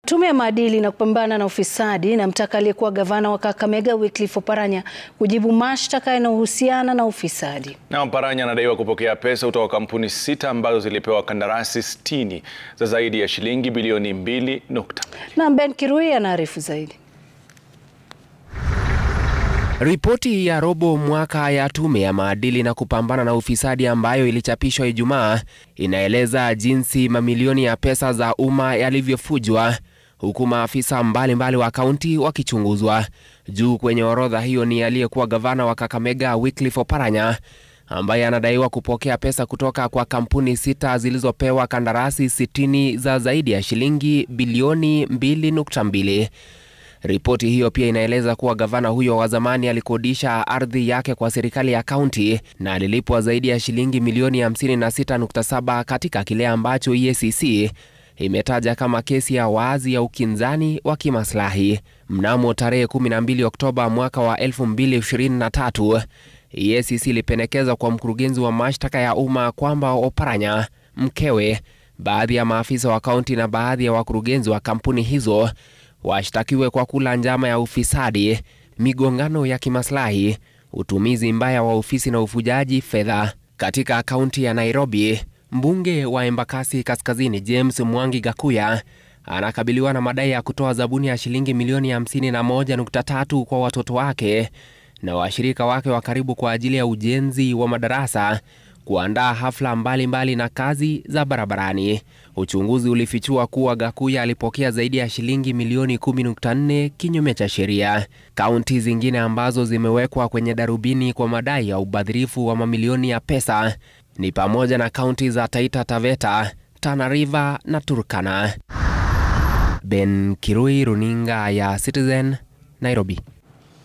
Tume ya maadili na kupambana na ufisadi inamtaka aliyekuwa gavana wa Kakamega Wycliffe Oparanya kujibu mashtaka yanayohusiana na ufisadi. Na Oparanya anadaiwa kupokea pesa kutoka kampuni sita ambazo zilipewa kandarasi 60 za zaidi ya shilingi bilioni 2.2. Na Ben Kirui anaarifu zaidi. Ripoti ya robo mwaka ya tume ya maadili na kupambana na ufisadi ambayo ilichapishwa Ijumaa inaeleza jinsi mamilioni ya pesa za umma yalivyofujwa huku maafisa mbalimbali wa kaunti wakichunguzwa. Juu kwenye orodha hiyo ni aliyekuwa gavana wa Kakamega Wycliffe Oparanya ambaye anadaiwa kupokea pesa kutoka kwa kampuni sita zilizopewa kandarasi 60 za zaidi ya shilingi bilioni 2.2. Ripoti hiyo pia inaeleza kuwa gavana huyo wa zamani alikodisha ardhi yake kwa serikali ya kaunti na alilipwa zaidi ya shilingi milioni 56.7 katika kile ambacho EACC imetaja kama kesi ya wazi ya ukinzani wa kimaslahi. Mnamo tarehe 12 Oktoba mwaka wa 2023, EACC ilipendekeza kwa mkurugenzi wa mashtaka ya umma kwamba Oparanya, mkewe, baadhi ya maafisa wa kaunti na baadhi ya wakurugenzi wa kampuni hizo washtakiwe kwa kula njama ya ufisadi, migongano ya kimaslahi, utumizi mbaya wa ofisi na ufujaji fedha. Katika kaunti ya Nairobi, mbunge wa Embakasi Kaskazini James Mwangi Gakuya anakabiliwa na madai ya kutoa zabuni ya shilingi milioni 51.3 kwa watoto wake na washirika wake wa karibu kwa ajili ya ujenzi wa madarasa, kuandaa hafla mbalimbali mbali na kazi za barabarani. Uchunguzi ulifichua kuwa Gakuya alipokea zaidi ya shilingi milioni 10.4 kinyume cha sheria. Kaunti zingine ambazo zimewekwa kwenye darubini kwa madai ya ubadhirifu wa mamilioni ya pesa ni pamoja na kaunti za Taita Taveta, Tana River na Turkana. Ben Kirui, runinga ya Citizen, Nairobi.